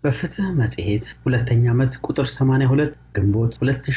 በፍትህ መጽሔት ሁለተኛ ዓመት ቁጥር 82 ግንቦት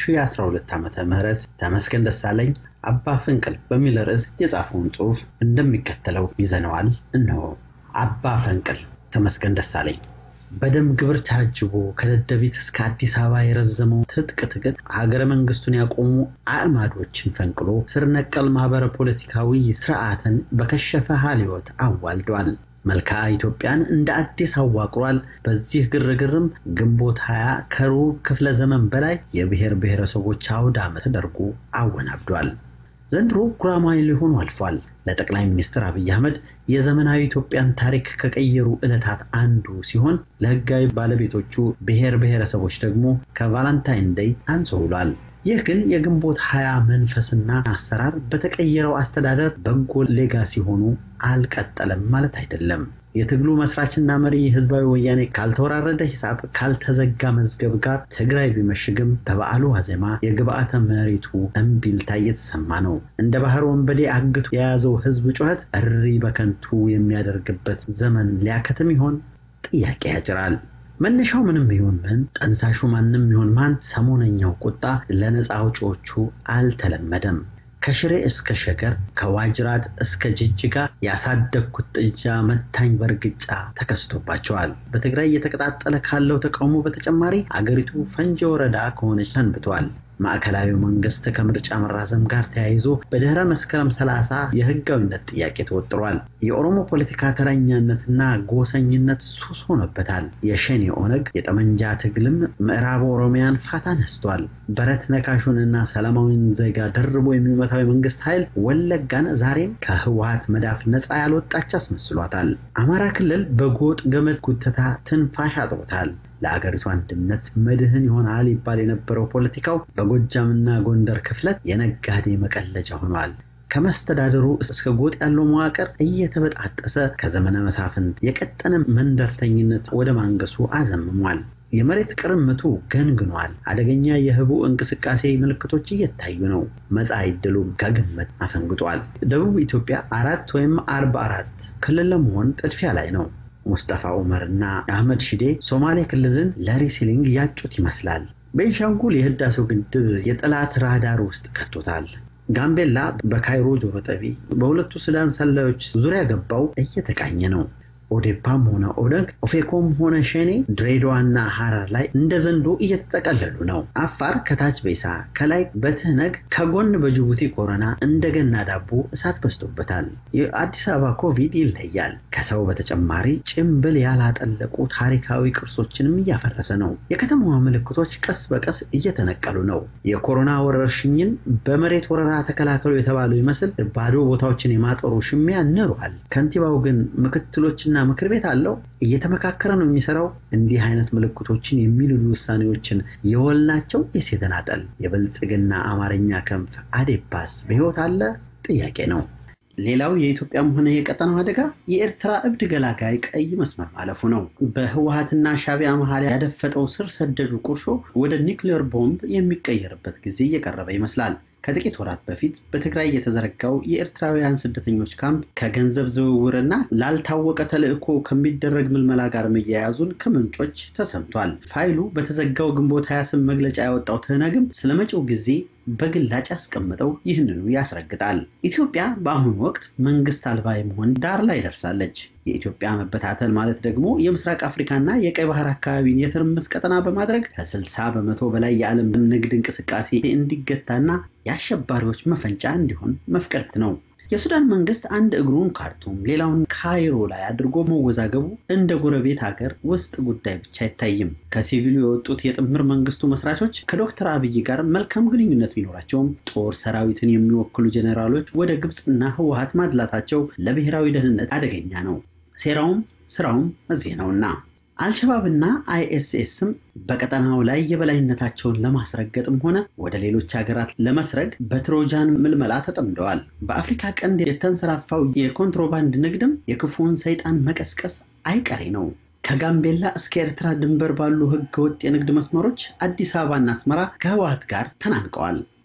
2012 ዓመተ ምህረት ተመስገን ደሳለኝ አባ ፈንቅል በሚል ርዕስ የጻፈውን ጽሑፍ እንደሚከተለው ይዘነዋል። እነሆ። አባ ፈንቅል ተመስገን ደሳለኝ በደም ግብር ታጅቦ ከደደቢት እስከ አዲስ አበባ የረዘመው ትጥቅ ትግል ሀገረ መንግስቱን ያቆሙ አዕማዶችን ፈንቅሎ ስር ነቀል ማህበረ ፖለቲካዊ ስርዓትን በከሸፈ ሀልዮት አዋልዷል። መልክዓ ኢትዮጵያን እንደ አዲስ አዋቅሯል። በዚህ ግርግርም ግንቦት ሀያ ከሩብ ክፍለ ዘመን በላይ የብሔር ብሔረሰቦች አውደ ዓመት ተደርጎ አወናብዷል። ዘንድሮ ጉራማይሌ ሆኖ አልፏል። ለጠቅላይ ሚኒስትር አብይ አህመድ የዘመናዊ ኢትዮጵያን ታሪክ ከቀየሩ ዕለታት አንዱ ሲሆን ለህጋዊ ባለቤቶቹ ብሔር ብሔረሰቦች ደግሞ ከቫላንታይን ዴይ አንሶ ውሏል። ይህ ግን የግንቦት ሀያ መንፈስና አሰራር በተቀየረው አስተዳደር በጎ ሌጋሲ ሆኖ አልቀጠለም ማለት አይደለም። የትግሉ መስራችና መሪ ህዝባዊ ወያኔ ካልተወራረደ ሂሳብ ካልተዘጋ መዝገብ ጋር ትግራይ ቢመሽግም በበዓሉ ዋዜማ የግብአተ መሬቱ እምቢልታ እየተሰማ ነው። እንደ ባህር ወንበዴ አግቶ የያዘው ህዝብ ጩኸት እሪ በከንቱ የሚያደርግበት ዘመን ሊያከትም ይሆን? ጥያቄ ያጭራል። መነሻው ምንም ይሁን ምን፣ ጠንሳሹ ማንም ይሁን ማን፣ ሰሞነኛው ቁጣ ለነፃ አውጪዎቹ አልተለመደም። ከሽሬ እስከ ሸገር ከዋጅራት እስከ ጅጅጋ ያሳደግኩት ጥጃ መታኝ በእርግጫ ተከስቶባቸዋል። በትግራይ እየተቀጣጠለ ካለው ተቃውሞ በተጨማሪ አገሪቱ ፈንጂ ወረዳ ከሆነች ሰንብቷል። ማዕከላዊ መንግስት ከምርጫ መራዘም ጋር ተያይዞ በድህረ መስከረም ሰላሳ የህጋዊነት ጥያቄ ተወጥሯል። የኦሮሞ ፖለቲካ ተረኛነትና ጎሰኝነት ሱስ ሆኖበታል። የሸኔ ኦነግ የጠመንጃ ትግልም ምዕራብ ኦሮሚያን ፋታ ነስቷል። በረት ነካሹንና ሰላማዊን ዜጋ ደርቦ የሚመታው የመንግስት ኃይል ወለጋን ዛሬም ከህወሀት መዳፍ ነፃ ያልወጣች አስመስሏታል። አማራ ክልል በጎጥ ገመድ ጉተታ ትንፋሽ አጥሮታል። ለአገሪቱ አንድነት መድህን ይሆናል ይባል የነበረው ፖለቲካው በጎጃምና ጎንደር ክፍለት የነጋዴ መቀለጃ ሆኗል። ከመስተዳደሩ እስከ ጎጥ ያለው መዋቅር እየተበጣጠሰ ከዘመነ መሳፍንት የቀጠነ መንደርተኝነት ወደ ማንገሱ አዘምሟል። የመሬት ቅርምቱ ገንግኗል። አደገኛ የህቡ እንቅስቃሴ ምልክቶች እየታዩ ነው። መጻኢ ዕድሉም ከግምት አፈንግጧል። ደቡብ ኢትዮጵያ አራት ወይም አርባ አራት ክልል ለመሆን ጥድፊያ ላይ ነው። ሙስጠፋ ዑመር እና አህመድ ሺዴ ሶማሌ ክልልን ለሪሲሊንግ ያጩት ይመስላል። ቤንሻንጉል የህዳሴው ግድብ የጠላት ራዳር ውስጥ ከቶታል። ጋምቤላ በካይሮ ጆሮ ጠቢ በሁለቱ ሱዳን ሰላዮች ዙሪያ ገባው እየተቃኘ ነው። ኦዴፓም ሆነ ኦነግ፣ ኦፌኮም ሆነ ሸኔ ድሬዳዋና ሐረር ላይ እንደ ዘንዶ እየተጠቀለሉ ነው። አፋር ከታች ቤሳ ከላይ በትህነግ ከጎን በጅቡቲ ኮረና እንደገና ዳቦ እሳት በዝቶበታል። የአዲስ አበባ ኮቪድ ይለያል። ከሰው በተጨማሪ ጭምብል ያላጠለቁ ታሪካዊ ቅርሶችንም እያፈረሰ ነው። የከተማዋ ምልክቶች ቀስ በቀስ እየተነቀሉ ነው። የኮሮና ወረርሽኝን በመሬት ወረራ ተከላከሉ የተባለው ይመስል ባዶ ቦታዎችን የማጠሩ ሽሚያ ንሯል። ከንቲባው ግን ምክትሎችና ምክር ቤት አለው። እየተመካከረ ነው የሚሰራው። እንዲህ አይነት ምልክቶችን የሚልሉ ውሳኔዎችን የወል ናቸው ወይስ የተናጠል? የብልጽግና አማርኛ ክንፍ አዴፓስ በሕይወት አለ? ጥያቄ ነው። ሌላው የኢትዮጵያም ሆነ የቀጠናው አደጋ የኤርትራ እብድ ገላጋይ ቀይ መስመር ማለፉ ነው። በህወሀትና ሻቢያ መሀል ያደፈጠው ስር ሰደዱ ቁርሾ ወደ ኒውክሌር ቦምብ የሚቀየርበት ጊዜ እየቀረበ ይመስላል። ከጥቂት ወራት በፊት በትግራይ የተዘረጋው የኤርትራውያን ስደተኞች ካምፕ ከገንዘብ ዝውውርና ላልታወቀ ተልዕኮ ከሚደረግ ምልመላ ጋር መያያዙን ከምንጮች ተሰምቷል። ፋይሉ በተዘጋው ግንቦት 28 መግለጫ ያወጣው ትህነግም ስለ መጪው ጊዜ በግላጭ ያስቀምጠው ይህንኑ ያስረግጣል። ኢትዮጵያ በአሁኑ ወቅት መንግስት አልባ የመሆን ዳር ላይ ደርሳለች። የኢትዮጵያ መበታተል ማለት ደግሞ የምስራቅ አፍሪካና የቀይ ባህር አካባቢን የትርምስ ቀጠና በማድረግ ከ60 በመቶ በላይ የዓለም ንግድ እንቅስቃሴ እንዲገታና የአሸባሪዎች መፈንጫ እንዲሆን መፍቀድ ነው። የሱዳን መንግስት አንድ እግሩን ካርቱም ሌላውን ካይሮ ላይ አድርጎ መወዛገቡ እንደ ጎረቤት ሀገር ውስጥ ጉዳይ ብቻ አይታይም። ከሲቪሉ የወጡት የጥምር መንግስቱ መስራቾች ከዶክተር አብይ ጋር መልካም ግንኙነት ቢኖራቸውም ጦር ሰራዊትን የሚወክሉ ጄኔራሎች ወደ ግብፅና ህወሀት ማድላታቸው ለብሔራዊ ደህንነት አደገኛ ነው። ሴራውም ስራውም እዚህ ነውና አልሸባብና አይኤስኤስም በቀጠናው ላይ የበላይነታቸውን ለማስረገጥም ሆነ ወደ ሌሎች ሀገራት ለመስረግ በትሮጃን ምልመላ ተጠምደዋል። በአፍሪካ ቀንድ የተንሰራፋው የኮንትሮባንድ ንግድም የክፉውን ሰይጣን መቀስቀስ አይቀሬ ነው። ከጋምቤላ እስከ ኤርትራ ድንበር ባሉ ህገወጥ የንግድ መስመሮች አዲስ አበባና አስመራ ከህወሀት ጋር ተናንቀዋል።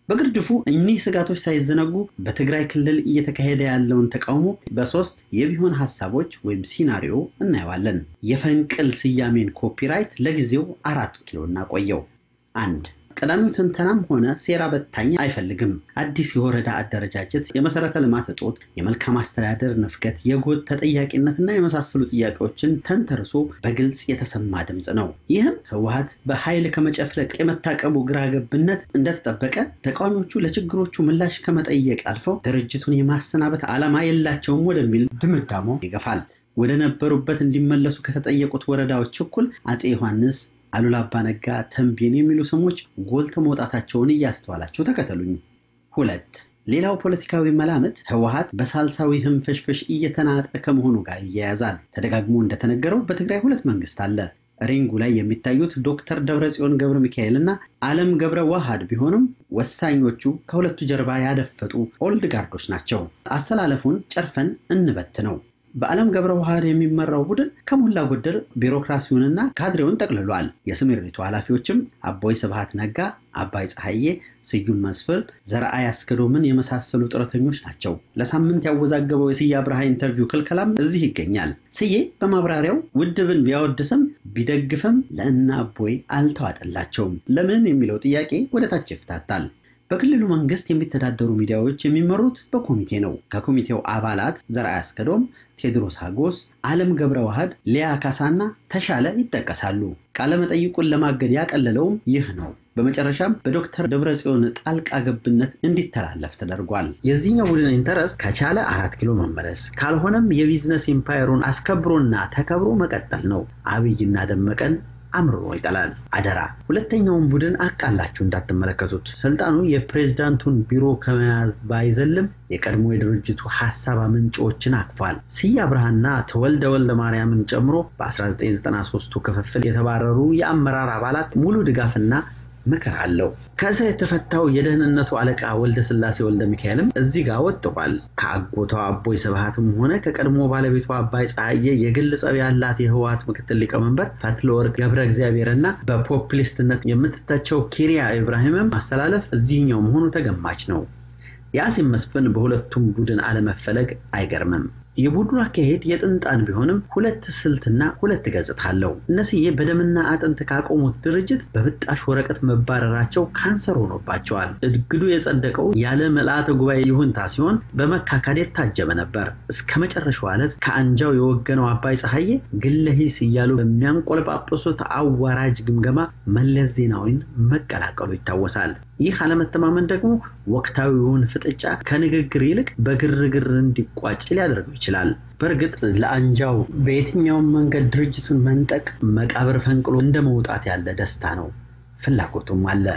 በግርድፉ እኒህ ስጋቶች ሳይዘነጉ በትግራይ ክልል እየተካሄደ ያለውን ተቃውሞ በሶስት የቢሆን ሀሳቦች ወይም ሲናሪዮ እናየዋለን። የፈንቅል ስያሜን ኮፒራይት ለጊዜው አራት ኪሎ እናቆየው። አንድ ቀዳሚው ትንተናም ሆነ ሴራ በታኝ አይፈልግም። አዲስ የወረዳ አደረጃጀት፣ የመሰረተ ልማት እጦት፣ የመልካም አስተዳደር ንፍገት፣ የጎጥ ተጠያቂነትና የመሳሰሉ ጥያቄዎችን ተንተርሶ በግልጽ የተሰማ ድምፅ ነው። ይህም ህወሓት በኃይል ከመጨፍለቅ የመታቀቡ ግራ ገብነት እንደተጠበቀ ተቃዋሚዎቹ ለችግሮቹ ምላሽ ከመጠየቅ አልፈው ድርጅቱን የማሰናበት ዓላማ የላቸውም ወደሚል ድምዳሞ ይገፋል። ወደ ነበሩበት እንዲመለሱ ከተጠየቁት ወረዳዎች እኩል አፄ ዮሐንስ አሉላ አባነጋ፣ ተንቤን የሚሉ ስሞች ጎልተው መውጣታቸውን እያስተዋላቸው ተከተሉኝ። ሁለት ሌላው ፖለቲካዊ መላምት ህወሓት በሳልሳዊ ህንፍሽፍሽ እየተናጠ ከመሆኑ ጋር ይያያዛል። ተደጋግሞ እንደተነገረው በትግራይ ሁለት መንግስት አለ። ሪንጉ ላይ የሚታዩት ዶክተር ደብረጽዮን ገብረ ሚካኤል እና አለም ገብረ ዋሃድ ቢሆንም ወሳኞቹ ከሁለቱ ጀርባ ያደፈጡ ኦልድ ጋርዶች ናቸው። አሰላለፉን ጨርፈን እንበት ነው። በዓለም ገብረ ዋህድ የሚመራው ቡድን ከሞላ ጎደል ቢሮክራሲውንና ካድሬውን ጠቅልሏል። የስምሪቱ ኃላፊዎችም አቦይ ስብሃት ነጋ፣ አባይ ፀሐዬ፣ ስዩም መስፍን፣ ዘርአይ አስገዶምን የመሳሰሉ ጡረተኞች ናቸው። ለሳምንት ያወዛገበው የስዬ አብርሃ ኢንተርቪው ክልከላም እዚህ ይገኛል። ስዬ በማብራሪያው ውድብን ቢያወድስም ቢደግፍም ለእነ አቦይ አልተዋጠላቸውም። ለምን የሚለው ጥያቄ ወደ ታች ይፍታታል። በክልሉ መንግስት የሚተዳደሩ ሚዲያዎች የሚመሩት በኮሚቴ ነው። ከኮሚቴው አባላት ዘርአይ አስገዶም፣ ቴዎድሮስ ሀጎስ፣ አለም ገብረ ዋህድ፣ ሊያ ካሳና ተሻለ ይጠቀሳሉ። ቃለመጠይቁን ለማገድ ያቀለለውም ይህ ነው። በመጨረሻም በዶክተር ደብረጽዮን ጣልቃ ገብነት እንዲተላለፍ ተደርጓል። የዚህኛው ቡድን ኢንተረስት ከቻለ አራት ኪሎ መመለስ ካልሆነም የቢዝነስ ኢምፓየሩን አስከብሮና ተከብሮ መቀጠል ነው። አብይና ደመቀን አምርሮ ይጠላል። አደራ ሁለተኛውን ቡድን አቃላችሁ እንዳትመለከቱት። ስልጣኑ የፕሬዝዳንቱን ቢሮ ከመያዝ ባይዘልም የቀድሞ የድርጅቱ ሀሳብ አመንጮችን አቅፏል። ስዬ አብርሃና ተወልደ ወልደ ማርያምን ጨምሮ በ1993ቱ ክፍፍል የተባረሩ የአመራር አባላት ሙሉ ድጋፍና ምክር አለው። ከእስር የተፈታው የደህንነቱ አለቃ ወልደ ስላሴ ወልደ ሚካኤልም እዚህ ጋር ወጥቋል። ከአጎቷ አቦይ ስብሃትም ሆነ ከቀድሞ ባለቤቷ አባይ ፀሐዬ የግል ጸብ ያላት የህወሓት ምክትል ሊቀመንበር ፈትለወርቅ ገብረ እግዚአብሔርና በፖፕሊስትነት የምትተቸው ኪሪያ ኢብራሂምም ማስተላለፍ እዚህኛው መሆኑ ተገማች ነው። የአሲም መስፍን በሁለቱም ቡድን አለመፈለግ አይገርምም። የቡድኑ አካሄድ የጥንጣን ቢሆንም ሁለት ስልትና ሁለት ገጽታ አለው። እነስዬ በደምና አጥንት ካቆሙት ድርጅት በብጣሽ ወረቀት መባረራቸው ካንሰር ሆኖባቸዋል። እግዱ የጸደቀው ያለ ምልአተ ጉባኤ ይሁንታ ሲሆን በመካካድ የታጀበ ነበር። እስከ መጨረሻው ዕለት ከአንጃው የወገነው አባይ ፀሐዬ ግለሂስ እያሉ በሚያንቆለጳጵሱት አዋራጅ ግምገማ መለስ ዜናዊን መቀላቀሉ ይታወሳል። ይህ አለመተማመን ደግሞ ወቅታዊውን ፍጥጫ ከንግግር ይልቅ በግርግር እንዲቋጭ ሊያደርገው ይችላል። በእርግጥ ለአንጃው በየትኛውም መንገድ ድርጅቱን መንጠቅ መቃብር ፈንቅሎ እንደ መውጣት ያለ ደስታ ነው። ፍላጎቱም አለ።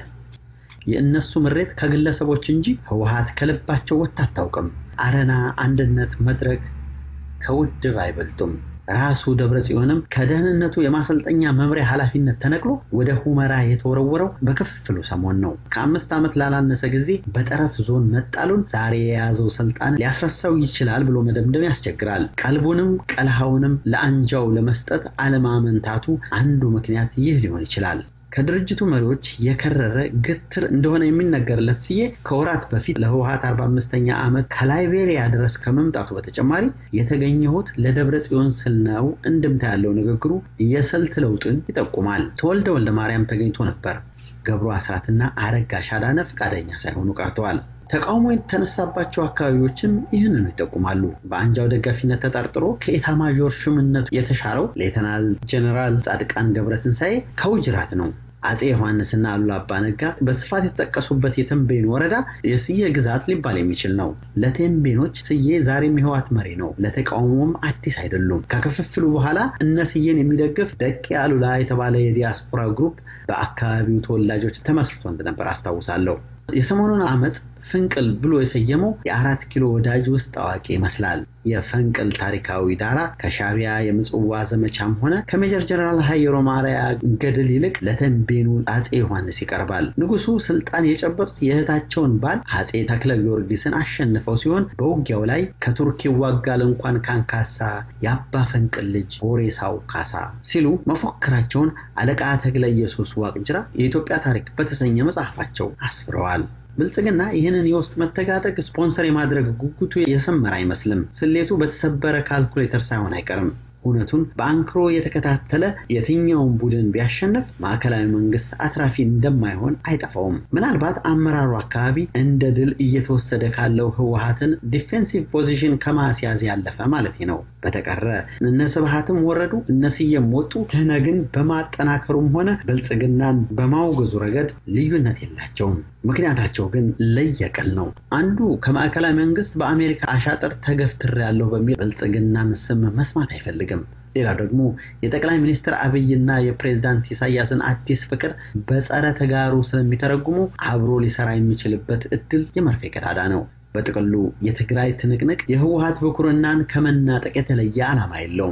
የእነሱ ምሬት ከግለሰቦች እንጂ ህወሓት ከልባቸው ወጥታ አታውቅም። አረና፣ አንድነት፣ መድረክ ከውድብ አይበልጡም። ራሱ ደብረ ጽዮንም ከደህንነቱ የማሰልጠኛ መምሪያ ኃላፊነት ተነቅሎ ወደ ሁመራ የተወረወረው በክፍፍሉ ሰሞን ነው። ከአምስት ዓመት ላላነሰ ጊዜ በጠረፍ ዞን መጣሉን ዛሬ የያዘው ስልጣን ሊያስረሳው ይችላል ብሎ መደምደም ያስቸግራል። ቀልቡንም ቀልሃውንም ለአንጃው ለመስጠት አለማመንታቱ አንዱ ምክንያት ይህ ሊሆን ይችላል። ከድርጅቱ መሪዎች የከረረ ግትር እንደሆነ የሚነገርለት ስዬ ከወራት በፊት ለህወሓት 45ኛ ዓመት ከላይቤሪያ ድረስ ከመምጣቱ በተጨማሪ የተገኘሁት ለደብረ ጽዮን ስል ነው እንድምታ ያለው ንግግሩ የስልት ለውጥን ይጠቁማል። ተወልደ ወልደ ማርያም ተገኝቶ ነበር። ገብሩ አስራትና አረጋ ሻዳነ ፈቃደኛ ሳይሆኑ ቀርተዋል። ተቃውሞ የተነሳባቸው አካባቢዎችም ይህንኑ ይጠቁማሉ። በአንጃው ደጋፊነት ተጠርጥሮ ከኤታማዦር ሹምነቱ የተሻረው ሌተናል ጀኔራል ጻድቃን ገብረትንሳኤ ከውጅራት ነው። አፄ ዮሐንስና አሉላ አባነጋ በስፋት የተጠቀሱበት የተንቤን ወረዳ የስዬ ግዛት ሊባል የሚችል ነው። ለቴምቤኖች ስዬ ዛሬም የህወሓት መሪ ነው። ለተቃውሞም አዲስ አይደሉም። ከክፍፍሉ በኋላ እነ ስዬን የሚደግፍ ደቂ አሉላ የተባለ የዲያስፖራ ግሩፕ በአካባቢው ተወላጆች ተመስርቶ እንደነበር አስታውሳለሁ። የሰሞኑን አመፅ ፍንቅል ብሎ የሰየመው የአራት ኪሎ ወዳጅ ውስጥ አዋቂ ይመስላል። የፈንቅል ታሪካዊ ዳራ ከሻቢያ የምጽዋ ዘመቻም ሆነ ከሜጀር ጀነራል ሀየሮ ማርያ ገድል ይልቅ ለተንቤኑ አፄ ዮሐንስ ይቀርባል። ንጉሱ ስልጣን የጨበጡት የእህታቸውን ባል አፄ ተክለ ጊዮርጊስን አሸንፈው ሲሆን በውጊያው ላይ ከቱርክ ይዋጋል እንኳን ካንካሳ የአባ ፈንቅል ልጅ ቦሬሳው ካሳ ሲሉ መፎክራቸውን አለቃ ተክለ ኢየሱስ ዋቅጅራ የኢትዮጵያ ታሪክ በተሰኘ መጽሐፋቸው አስፍረዋል። ብልጽግና ይህንን የውስጥ መተጋጠቅ ስፖንሰር የማድረግ ጉጉቱ የሰመረ አይመስልም። ስሌቱ በተሰበረ ካልኩሌተር ሳይሆን አይቀርም። እውነቱን በአንክሮ የተከታተለ የትኛውን ቡድን ቢያሸንፍ ማዕከላዊ መንግስት አትራፊ እንደማይሆን አይጠፋውም። ምናልባት አመራሩ አካባቢ እንደ ድል እየተወሰደ ካለው ህወሀትን ዲፌንሲቭ ፖዚሽን ከማስያዝ ያለፈ ማለት ነው። በተቀረ እነ ስብሃትም ወረዱ እነ ስየም ወጡ ትህነግን በማጠናከሩም ሆነ ብልጽግናን በማውገዙ ረገድ ልዩነት የላቸውም። ምክንያታቸው ግን ለየቅል ነው። አንዱ ከማዕከላዊ መንግስት በአሜሪካ አሻጥር ተገፍትር ያለው በሚል ብልጽግናን ስም መስማት አይፈልግም። ሌላው ደግሞ የጠቅላይ ሚኒስትር አብይና የፕሬዝዳንት ኢሳያስን አዲስ ፍቅር በጸረ ተጋሩ ስለሚተረጉሙ አብሮ ሊሰራ የሚችልበት እድል የመርፌ ቀዳዳ ነው። በጥቅሉ የትግራይ ትንቅንቅ የህወሀት ብኩርናን ከመናጠቅ የተለየ ዓላማ የለውም።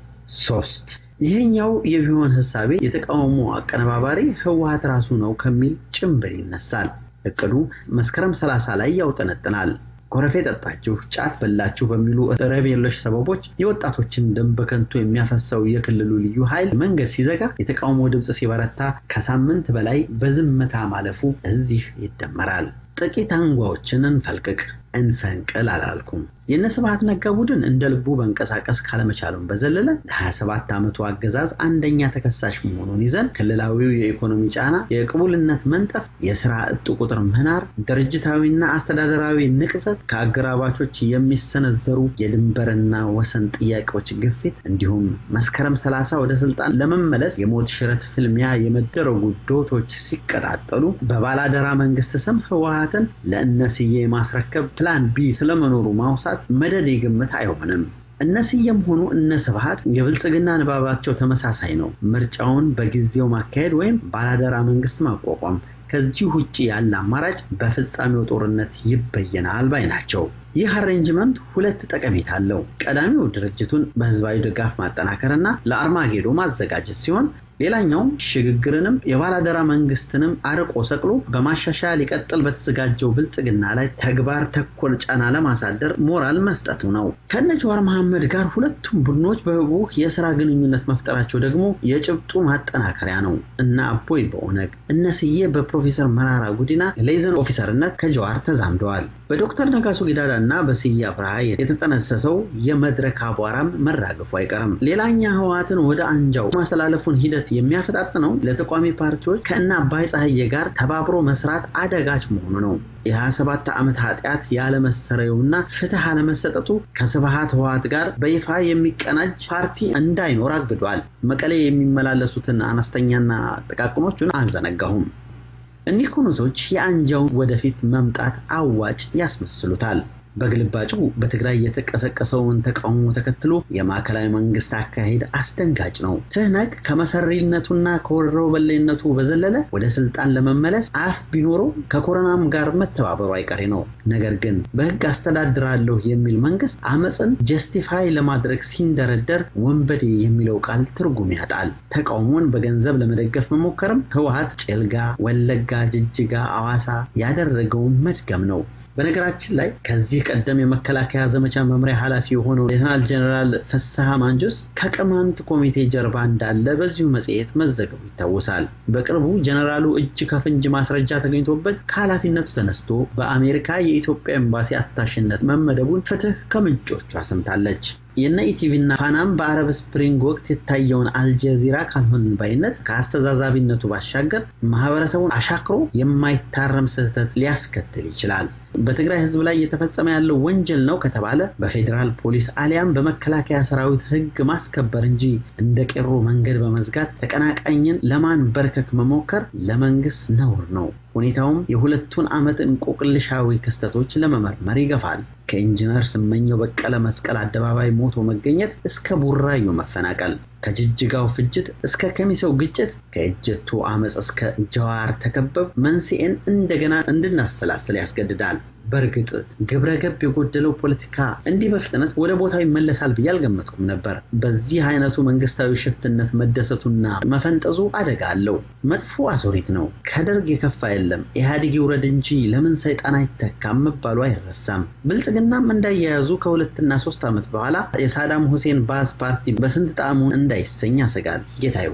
ሶስት ይሄኛው የቢሆን ህሳቤ የተቃውሞ አቀነባባሪ ህወሀት ራሱ ነው ከሚል ጭምብል ይነሳል። እቅዱ መስከረም ሰላሳ ላይ ያውጠነጥናል። ኮረፌ ጠጣችሁ፣ ጫት በላችሁ በሚሉ ረብ የለሽ ሰበቦች የወጣቶችን ደም በከንቱ የሚያፈሰው የክልሉ ልዩ ኃይል መንገድ ሲዘጋ የተቃውሞ ድምፅ ሲበረታ ከሳምንት በላይ በዝምታ ማለፉ እዚህ ይደመራል። ጥቂት አንጓዎችን እንፈልቅቅ እንፈንቅል አላልኩም። የእነ ስብሃት ነጋ ቡድን እንደ ልቡ መንቀሳቀስ ካለመቻሉን በዘለለ ለ27 ዓመቱ አገዛዝ አንደኛ ተከሳሽ መሆኑን ይዘን ክልላዊው የኢኮኖሚ ጫና፣ የቅቡልነት መንጠፍ፣ የስራ እጡ ቁጥር መናር፣ ድርጅታዊና አስተዳደራዊ ንቅዘት፣ ከአገራባቾች የሚሰነዘሩ የድንበርና ወሰን ጥያቄዎች ግፊት እንዲሁም መስከረም 30 ወደ ስልጣን ለመመለስ የሞት ሽረት ፍልሚያ የመደረጉ ዶቶች ሲቀጣጠሉ በባላደራ መንግስት ስም ህወሀትን ለእነስዬ ማስረከብ ፕላን ቢ ስለመኖሩ ማውሳት መደዴ ግምት አይሆንም። እነ ስየም ሆኑ እነ ስብሃት የብልጽግና ንባባቸው ተመሳሳይ ነው። ምርጫውን በጊዜው ማካሄድ ወይም ባላደራ መንግስት ማቋቋም። ከዚህ ውጭ ያለ አማራጭ በፍጻሜው ጦርነት ይበየናል ባይ ናቸው። ይህ አሬንጅመንት ሁለት ጠቀሜታ አለው። ቀዳሚው ድርጅቱን በህዝባዊ ድጋፍ ማጠናከርና ለአርማጌዶ ማዘጋጀት ሲሆን ሌላኛው ሽግግርንም የባላደራ መንግስትንም አርቆ ሰቅሎ በማሻሻያ ሊቀጥል በተዘጋጀው ብልጽግና ላይ ተግባር ተኮር ጫና ለማሳደር ሞራል መስጠቱ ነው። ከነ ጀዋር መሐመድ ጋር ሁለቱም ቡድኖች በህቡዕ የስራ ግንኙነት መፍጠራቸው ደግሞ የጭብጡ ማጠናከሪያ ነው። እነ አቦይ በኦነግ እነ ስዬ በፕሮፌሰር መራራ ጉዲና ሌዘን ኦፊሰርነት ከጀዋር ተዛምደዋል። በዶክተር ነጋሶ ጊዳዳ እና በስዬ አብርሃ የተጠነሰሰው የመድረክ አቧራም መራገፉ አይቀርም። ሌላኛ ህወሓትን ወደ አንጃው ማስተላለፉን ሂደት የሚያፈጣጥነው ለተቋሚ ፓርቲዎች ከእነ አባይ ፀሐዬ ጋር ተባብሮ መስራት አደጋች መሆኑ ነው። የ27 ዓመት ኃጢአት ያለመሰረዩና ፍትህ አለመሰጠቱ ከስብሃት ህወሓት ጋር በይፋ የሚቀናጅ ፓርቲ እንዳይኖር አግዷል። መቀሌ የሚመላለሱትን አነስተኛና ጥቃቅኖቹን አልዘነጋሁም። እኒህ ኩነቶች የአንጃውን ወደፊት መምጣት አዋጭ ያስመስሉታል። በግልባጩ በትግራይ የተቀሰቀሰውን ተቃውሞ ተከትሎ የማዕከላዊ መንግስት አካሄድ አስደንጋጭ ነው። ትህነግ ከመሰሪነቱና ከወረው በላይነቱ በዘለለ ወደ ስልጣን ለመመለስ አፍ ቢኖረው ከኮሮናም ጋር መተባበሩ አይቀሬ ነው። ነገር ግን በህግ አስተዳድራለሁ የሚል መንግስት አመፅን ጀስቲፋይ ለማድረግ ሲንደረደር ወንበዴ የሚለው ቃል ትርጉም ያጣል። ተቃውሞን በገንዘብ ለመደገፍ መሞከርም ህወሓት ጭልጋ፣ ወለጋ፣ ጅጅጋ፣ አዋሳ ያደረገውን መድገም ነው። በነገራችን ላይ ከዚህ ቀደም የመከላከያ ዘመቻ መምሪያ ኃላፊ የሆነው ሌተናል ጀነራል ፍስሐ ማንጆስ ከቅማንት ኮሚቴ ጀርባ እንዳለ በዚሁ መጽሔት መዘገቡ ይታወሳል። በቅርቡ ጀነራሉ እጅ ከፍንጅ ማስረጃ ተገኝቶበት ከኃላፊነቱ ተነስቶ በአሜሪካ የኢትዮጵያ ኤምባሲ አታሽነት መመደቡን ፍትህ ከምንጮቹ አሰምታለች። የነ ኢቲቪና ፋናም በአረብ ስፕሪንግ ወቅት የታየውን አልጀዚራ ካልሆን ባይነት ከአስተዛዛቢነቱ ባሻገር ማህበረሰቡን አሻክሮ የማይታረም ስህተት ሊያስከትል ይችላል። በትግራይ ህዝብ ላይ እየተፈጸመ ያለው ወንጀል ነው ከተባለ በፌዴራል ፖሊስ አሊያም በመከላከያ ሰራዊት ህግ ማስከበር እንጂ እንደ ቄሮ መንገድ በመዝጋት ተቀናቃኝን ለማንበርከክ መሞከር ለመንግስት ነውር ነው። ሁኔታውም የሁለቱን ዓመት እንቆቅልሻዊ ክስተቶች ለመመርመር ይገፋል። ከኢንጂነር ስመኘው በቀለ መስቀል አደባባይ ሞቶ መገኘት እስከ ቡራዩ መፈናቀል፣ ከጅጅጋው ፍጅት እስከ ከሚሰው ግጭት፣ ከእጀቱ አመፅ እስከ ጀዋር ተከበብ መንስኤን እንደገና እንድናሰላስል ያስገድዳል። በእርግጥ ግብረ ገብ የጎደለው ፖለቲካ እንዲህ በፍጥነት ወደ ቦታው ይመለሳል ብዬ አልገመትኩም ነበር። በዚህ አይነቱ መንግስታዊ ሽፍትነት መደሰቱና መፈንጠዙ አደጋ አለው። መጥፎ አዙሪት ነው። ከደርግ የከፋ የለም። ኢህአዴግ ይውረድ እንጂ ለምን ሰይጣን አይተካም መባሉ አይረሳም። ብልጽግናም እንዳያያዙ ከሁለትና ሶስት ዓመት በኋላ የሳዳም ሁሴን ባዝ ፓርቲ በስንት ጣዕሙ እንዳይሰኝ ያሰጋል። ጌታ የሆነው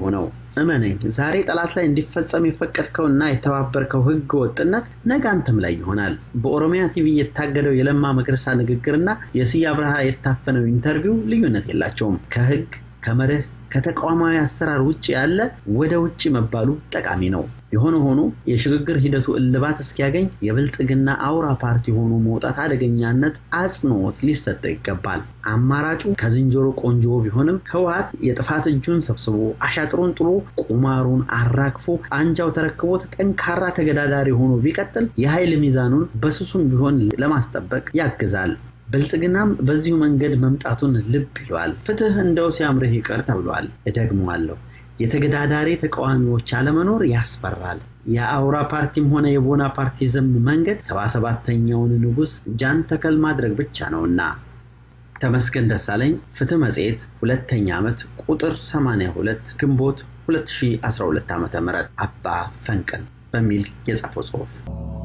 እመነኝ፣ ዛሬ ጠላት ላይ እንዲፈጸም የፈቀድከውና የተባበርከው ህገ ወጥነት ነገ አንተም ላይ ይሆናል። በኦሮሚያ ቲቪ የታገደው የለማ መገርሳ ንግግርና የስዬ አብርሃ የታፈነው ኢንተርቪው ልዩነት የላቸውም። ከህግ ከመርህ ከተቋማዊ አሰራር ውጭ ያለ ወደ ውጭ መባሉ ጠቃሚ ነው። የሆነ ሆኖ የሽግግር ሂደቱ እልባት እስኪያገኝ የብልጽግና አውራ ፓርቲ ሆኖ መውጣት አደገኛነት አጽንዖት ሊሰጠው ይገባል። አማራጩ ከዝንጀሮ ቆንጆ ቢሆንም ህወሓት የጥፋት እጁን ሰብስቦ አሻጥሩን ጥሎ ቁማሩን አራግፎ አንጃው ተረክቦት ጠንካራ ተገዳዳሪ ሆኖ ቢቀጥል የኃይል ሚዛኑን በስሱም ቢሆን ለማስጠበቅ ያግዛል። ብልጽግናም በዚሁ መንገድ መምጣቱን ልብ ይሏል። ፍትህ እንደው ሲያምርህ ይቀር ተብሏል። እደግመዋለሁ። የተገዳዳሪ ተቃዋሚዎች አለመኖር ያስፈራል። የአውራ ፓርቲም ሆነ የቦና ፓርቲዝም መንገድ ሰባ ሰባተኛውን ንጉሥ ጃን ተከል ማድረግ ብቻ ነውና። ተመስገን ደሳለኝ ፍትህ መጽሔት ሁለተኛ ዓመት ቁጥር 82 ግንቦት 2012 ዓ.ም አባ ፈንቅል በሚል የጻፈው ጽሑፍ